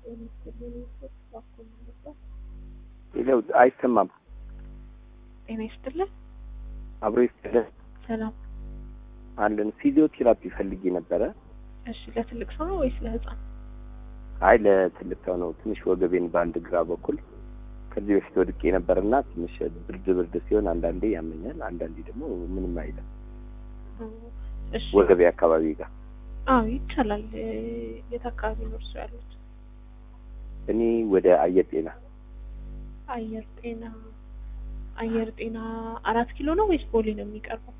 ይለው አይሰማም። ጤና ይስጥልን። አብሮ ይስጥልን ሰላም። አለን ፊዚዮቴራፒ ፈልጌ ነበረ። እሺ፣ ለትልቅ ሰው ነው ወይስ ለህፃን? አይ ለትልቅ ሰው ነው። ትንሽ ወገቤን በአንድ ግራ በኩል ከዚህ በፊት ወድቄ ነበርና ትንሽ ብርድ ብርድ ሲሆን አንዳንዴ ያመኛል፣ አንዳንዴ ደግሞ ምንም አይልም። እሺ፣ ወገቤ አካባቢ ጋር አዎ ይቻላል። የት አካባቢ ነው እርሱ ያሉት? እኔ ወደ አየር ጤና አየር ጤና አየር ጤና አራት ኪሎ ነው ወይስ ቦሌ ነው የሚቀርበው?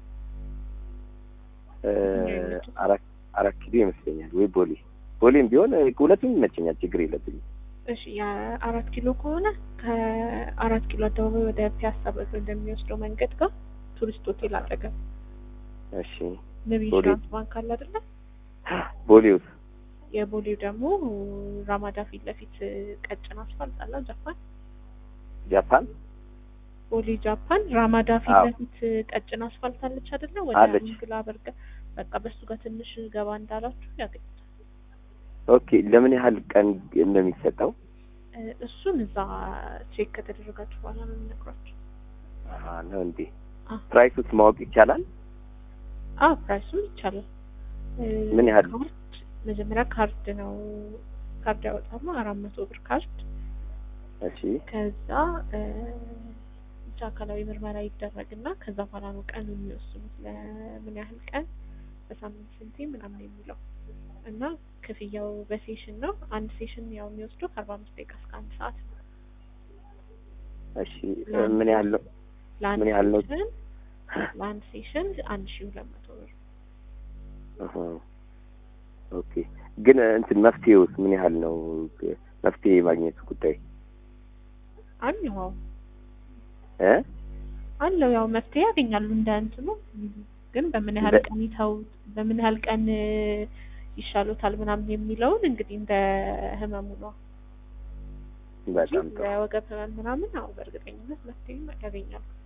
እ አራት አራት ኪሎ ይመስለኛል ወይ ቦሌ ቦሌም ቢሆን ሁለቱም ይመቸኛል፣ ችግር የለብኝም። እሺ የአራት ኪሎ ከሆነ ከአራት ኪሎ አደባባይ ወደ ፒያሳ በር እንደሚወስደው መንገድ ጋር ቱሪስት ሆቴል አጠገብ እሺ ንብ ቦሌ። ኢንሹራንስ ባንክ አለ አይደለ? ቦሌውስ የቦሌው ደግሞ ራማዳ ፊት ለፊት ቀጭን አስፋልት አለ ጃፓን ጃፓን ቦሌ ጃፓን ራማዳ ፊት አዎ። ለፊት ቀጭን አስፋልት አለች አይደለ? ወደ አለች። እንግላ በርገ በቃ በሱ ጋር ትንሽ ገባ እንዳላችሁ ያገኙታል። ኦኬ። ለምን ያህል ቀን እንደሚሰጠው እ እሱን እዛ ቼክ ከተደረጋችሁ በኋላ ነው የምነግሯችሁ። አሃ፣ ነው እንዴ? አ ፕራይሱስ ማወቅ ይቻላል? አ ፕራይሱም ይቻላል። እ ምን ያህል? ካርድ መጀመሪያ ካርድ ነው ካርድ ያወጣሉ አራት መቶ ብር ካርድ እሺ ከዛ እ ብቻ አካላዊ ምርመራ ይደረግና ከዛ በኋላ ነው ቀን የሚወስኑት ለምን ያህል ቀን በሳምንት ስንቴ ምናምን የሚለው እና ክፍያው በሴሽን ነው። አንድ ሴሽን ያው የሚወስደው ከአርባ አምስት ደቂቃ እስከ አንድ ሰዓት ነው። እሺ እ ምን ያህል ነው? ለአንድ ምን ያህል ነው? ሴሽን ለአንድ ሴሽን አንድ ሺህ ሁለት መቶ ብር አሃ፣ ኦኬ። ግን እንትን መፍትሄውስ ምን ያህል ነው? መፍትሄ የማግኘቱ ጉዳይ አለው ያው እ አለው ያው መፍትሄ ያገኛሉ እንደ እንትኑ ግን በምን ያህል እንደ- ቀን ይተው በምን ያህል ቀን እ ይሻሉታል ምናምን የሚለውን እንግዲህ እንደ ህመሙ ነው እንጂ በጣም ጥሩ። የወገብ ህመም ምናምን አዎ በእርግጠኝነት መፍትሄ ያገኛሉ።